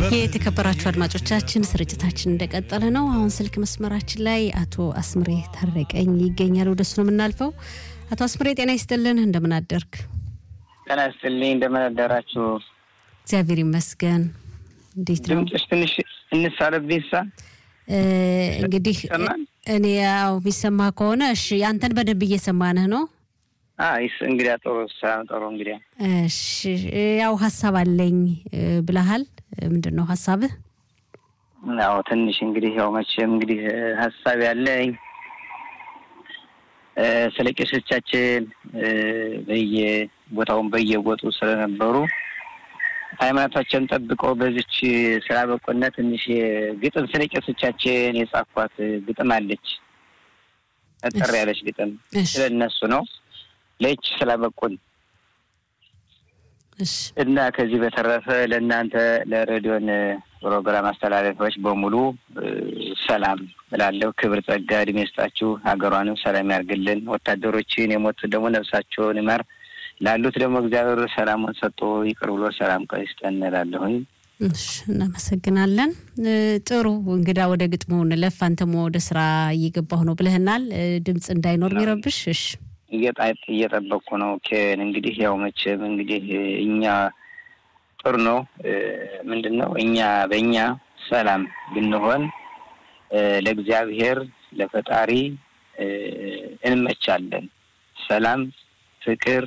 የተከበራችሁ አድማጮቻችን ስርጭታችን እንደቀጠለ ነው። አሁን ስልክ መስመራችን ላይ አቶ አስምሬ ታረቀኝ ይገኛል። ወደሱ ነው የምናልፈው። አቶ አስምሬ ጤና ይስጥልን፣ እንደምን አደርግ? ጤና ይስጥልኝ፣ እንደምን አደራችሁ? እግዚአብሔር ይመስገን። እንዴት ነው ድምፅሽ ትንሽ እንሳለብኝ ሳ እንግዲህ እኔ ያው የሚሰማ ከሆነ እሺ፣ አንተን በደንብ እየሰማንህ ነው። ይስ እንግዲያ ጥሩ ጥሩ እንግዲያ እሺ፣ ያው ሀሳብ አለኝ ብለሃል። ምንድን ነው ሀሳብህ? ያው ትንሽ እንግዲህ ያው መቼም እንግዲህ ሀሳብ ያለኝ ስለ ቄሶቻችን በየቦታውን በየቦጡ ስለነበሩ ሃይማኖታቸውን ጠብቀው በዚች ስላበቁነት ትንሽ ግጥም ስለ ቄሶቻችን የጻፏት ግጥም አለች። ጠጠር ያለች ግጥም ስለ እነሱ ነው ለይች ስላበቁን እና ከዚህ በተረፈ ለእናንተ ለሬዲዮን ፕሮግራም አስተላለፊዎች በሙሉ ሰላም እላለሁ። ክብር ጸጋ እድሜ ይስጣችሁ፣ ሀገሯንም ሰላም ያርግልን። ወታደሮችን የሞቱት ደግሞ ነፍሳቸውን ይማር፣ ላሉት ደግሞ እግዚአብሔር ሰላሙን ሰጥቶ ይቅር ብሎ ሰላም ቀይስጠን እላለሁኝ። እሺ፣ እናመሰግናለን። ጥሩ እንግዳ ወደ ግጥሙ እንለፍ። አንተም ወደ ስራ እየገባሁ ነው ብለህናል። ድምፅ እንዳይኖር የሚረብሽ እሺ እየጠበቅኩ ነው። ኬን እንግዲህ ያው መቼም እንግዲህ እኛ ጥሩ ነው። ምንድን ነው እኛ በእኛ ሰላም ብንሆን ለእግዚአብሔር ለፈጣሪ እንመቻለን። ሰላም፣ ፍቅር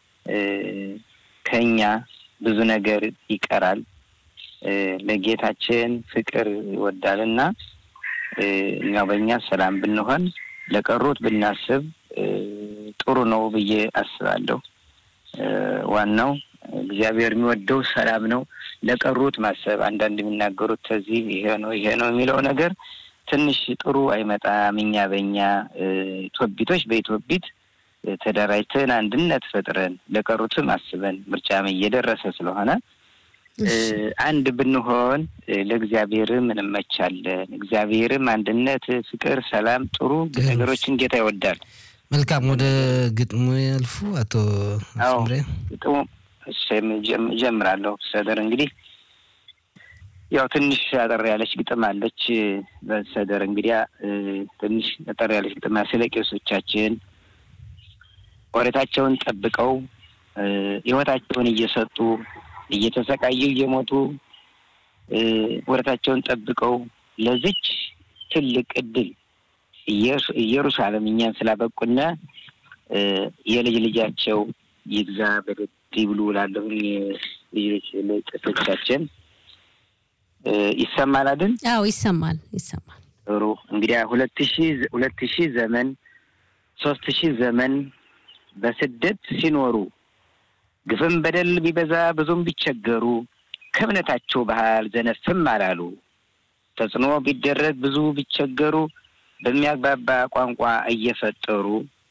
ከኛ ብዙ ነገር ይቀራል። ለጌታችን ፍቅር ይወዳል እና እኛ በእኛ ሰላም ብንሆን ለቀሩት ብናስብ ጥሩ ነው ብዬ አስባለሁ። ዋናው እግዚአብሔር የሚወደው ሰላም ነው። ለቀሩት ማሰብ አንዳንድ የሚናገሩት ከዚህ ይሄ ነው ይሄ ነው የሚለው ነገር ትንሽ ጥሩ አይመጣም። እኛ በእኛ ኢትዮጵቶች በኢትዮጵት ተደራጅተን አንድነት ፈጥረን ለቀሩትም አስበን ምርጫም እየደረሰ ስለሆነ አንድ ብንሆን ለእግዚአብሔርም እንመቻለን። እግዚአብሔርም አንድነት፣ ፍቅር፣ ሰላም ጥሩ ነገሮችን ጌታ ይወዳል። መልካም ወደ ግጥሙ ያልፉ አቶ አስምሬ። ግጥሙ ጀምራለሁ። ሰደር እንግዲህ ያው ትንሽ አጠር ያለች ግጥም አለች። በሰደር እንግዲያ ትንሽ አጠር ያለች ግጥም ስለ ቄሶቻችን ወረታቸውን ጠብቀው ሕይወታቸውን እየሰጡ እየተሰቃዩ እየሞቱ ወረታቸውን ጠብቀው ለዚች ትልቅ እድል ኢየሩሳሌም እኛን ስላበቁና የልጅ ልጃቸው ይግዛ በደድ ይብሉ ላለሁኝ ልጆች ቄሶቻችን ይሰማል አይደል? አዎ ይሰማል፣ ይሰማል። ጥሩ እንግዲያ ሁለት ሺ ሁለት ሺህ ዘመን ሶስት ሺህ ዘመን በስደት ሲኖሩ ግፍም በደል ቢበዛ ብዙም ቢቸገሩ ከእምነታቸው ባህል ዘነፍም አላሉ። ተጽዕኖ ቢደረግ ብዙ ቢቸገሩ በሚያግባባ ቋንቋ እየፈጠሩ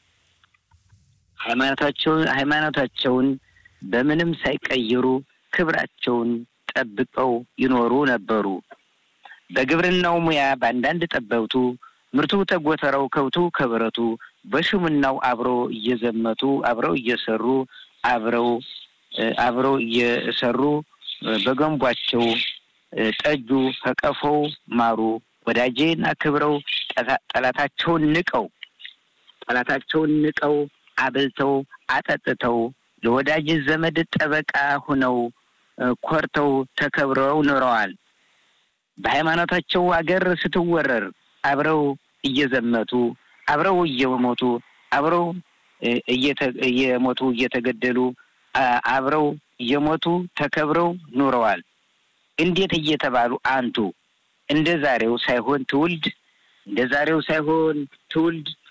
ሃይማኖታቸውን ሃይማኖታቸውን በምንም ሳይቀይሩ ክብራቸውን ጠብቀው ይኖሩ ነበሩ። በግብርናው ሙያ በአንዳንድ ጠበብቱ ምርቱ ተጎተረው ከብቱ ከብረቱ በሹምናው አብረው እየዘመቱ አብረው እየሰሩ አብረው አብረው እየሰሩ በገንቧቸው ጠጁ ከቀፎው ማሩ ወዳጄን አክብረው ጠላታቸውን ንቀው ጠላታቸውን ንቀው አብልተው አጠጥተው ለወዳጅ ዘመድ ጠበቃ ሁነው ኮርተው ተከብረው ኖረዋል። በሃይማኖታቸው አገር ስትወረር አብረው እየዘመቱ አብረው እየሞቱ አብረው እየሞቱ እየተገደሉ አብረው እየሞቱ ተከብረው ኑረዋል። እንዴት እየተባሉ አንቱ እንደ ዛሬው ሳይሆን ትውልድ እንደ ዛሬው ሳይሆን ትውልድ